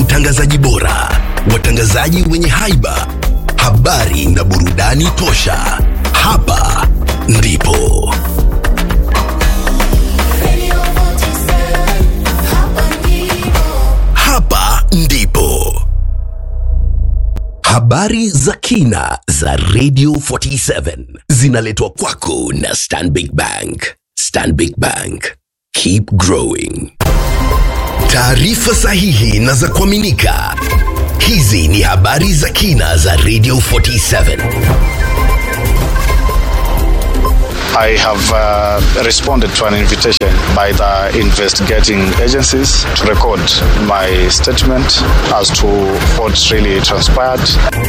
watangazaji bora, watangazaji wenye haiba, habari na burudani tosha. Hapa ndipo hapa ndipo habari za kina za Radio 47 zinaletwa kwako na Stanbic Bank. Stanbic Bank, keep growing. Taarifa sahihi na za kuaminika. Hizi ni habari za kina za Radio 47. I have uh, responded to an invitation by the investigating agencies to record my statement as to what really transpired.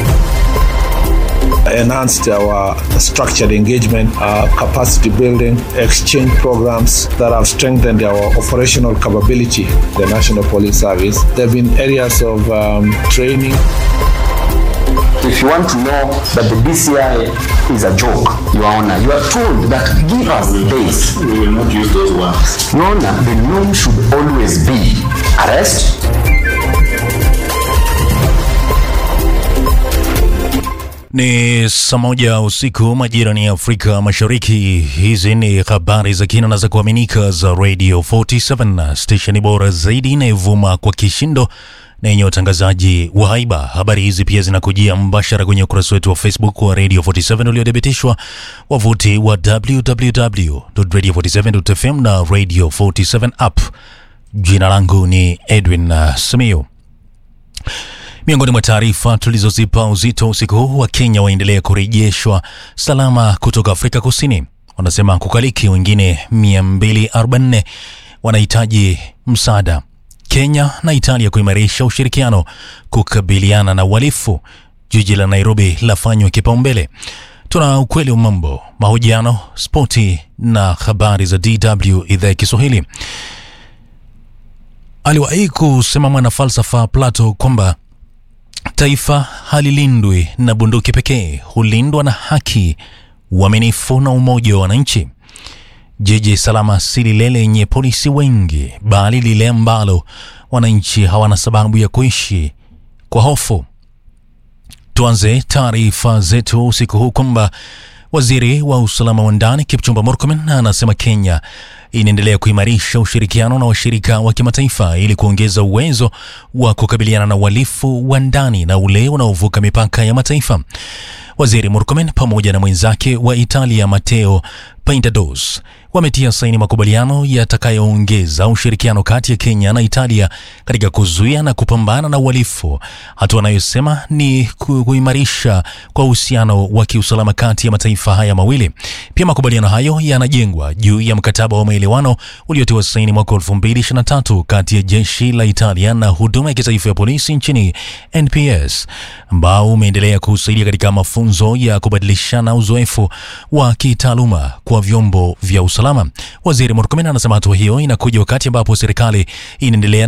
enhanced our structured engagement, uh, capacity building, exchange programs that have strengthened our operational capability, the National Police Service. There have been areas of um, training. If you want to know that the DCI is a joke, Your Honor, you are told that give us days. We will not use those words. Your Honor, the norm should always be arrest, Ni saa moja usiku majira ni Afrika Mashariki. Hizi ni habari za kina na za kuaminika za Radio 47 stesheni bora zaidi inayovuma kwa kishindo na yenye watangazaji wa haiba. Habari hizi pia zinakujia mbashara kwenye ukurasa wetu wa Facebook wa Radio 47 uliodhibitishwa, wavuti wa www.radio47.fm na Radio 47 app. Jina langu ni Edwin uh, Simiyu. Miongoni mwa taarifa tulizozipa uzito usiku huu, wa Kenya waendelea kurejeshwa salama kutoka Afrika Kusini. Wanasema kukaliki, wengine 244 wanahitaji msaada. Kenya na Italia kuimarisha ushirikiano kukabiliana na uhalifu. Jiji la Nairobi lafanywa kipaumbele. Tuna ukweli wa mambo, mahojiano, spoti na habari za DW idhaa ya Kiswahili. Aliwahi kusema mwana falsafa Plato kwamba taifa halilindwi na bunduki pekee, hulindwa na haki, uaminifu na umoja wa wananchi. Jiji salama si lile lenye polisi wengi, bali lile ambalo wananchi hawana sababu ya kuishi kwa hofu. Tuanze taarifa zetu usiku huu kwamba waziri wa usalama wa ndani Kipchumba Murkomen anasema Kenya inaendelea kuimarisha ushirikiano na washirika wa kimataifa ili kuongeza uwezo wa kukabiliana na uhalifu wa ndani na ule unaovuka mipaka ya mataifa. Waziri Murkomen pamoja na mwenzake wa Italia Matteo Paintados wametia saini makubaliano yatakayoongeza ushirikiano kati ya Kenya na Italia katika kuzuia na kupambana na uhalifu, hatua anayosema ni ku- kuimarisha kwa uhusiano wa kiusalama kati ya mataifa haya mawili. Pia makubaliano hayo yanajengwa juu ya mkataba wa maelewano uliotiwa saini mwaka 2023 kati ya jeshi la Italia na huduma ya kitaifa ya polisi nchini NPS, ambao umeendelea kusaidia katika mafunzo ya kubadilishana uzoefu wa kitaaluma kwa vyombo vya usalama. Waziri Murkomen anasema hatua hiyo inakuja wakati ambapo serikali inaendelea